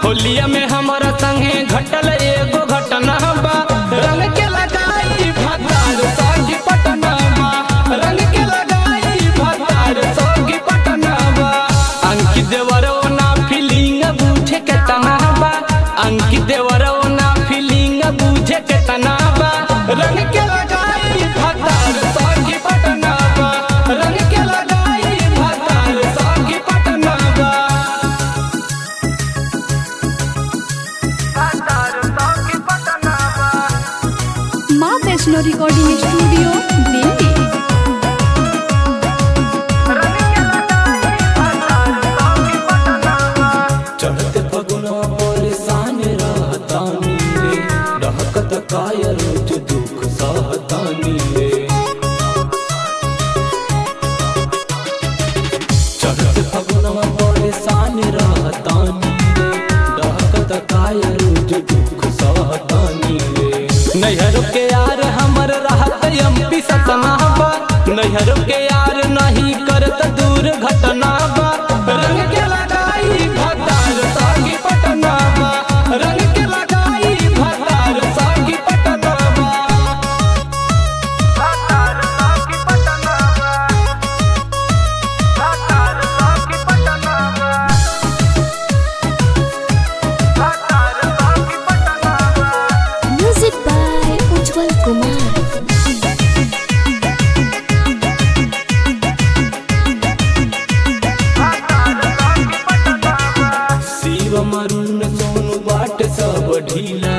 होलिया में हमारा संगे घटल एगो घटना बा रंग के लगाई भतार संगी पटना बा रंग के लगाई भतार संगी पटना बा अंकित देवरो ना फीलिंग बूझे के तना बा अंकित देवरो ना फीलिंग बूझे के तना बा रंग के लगाई भतार संगी पटना बा रंग के लगाई भतार संगी पटना बा माँ वैष्णो रिकॉर्डिंग स्टूडियो दिल्ली चढ़ते फगुना परेशान रहतानी रे रहकत काय रोज दुख सहतानी रे चढ़ते फगुना परेशान रहतानी रे रहकत काय रोज दुख सहतानी रे नैहर के यार हमर रहत एमपी सतना बा नैहर के यार नहीं करत दूर घटना बा रंग के लगाई भतार सागी पटना बा रंग के लगाई भतार सागी पटना बा म्यूजिक बाय उज्जवल कुमार शिव मरुन सोनू बाट सब ढीला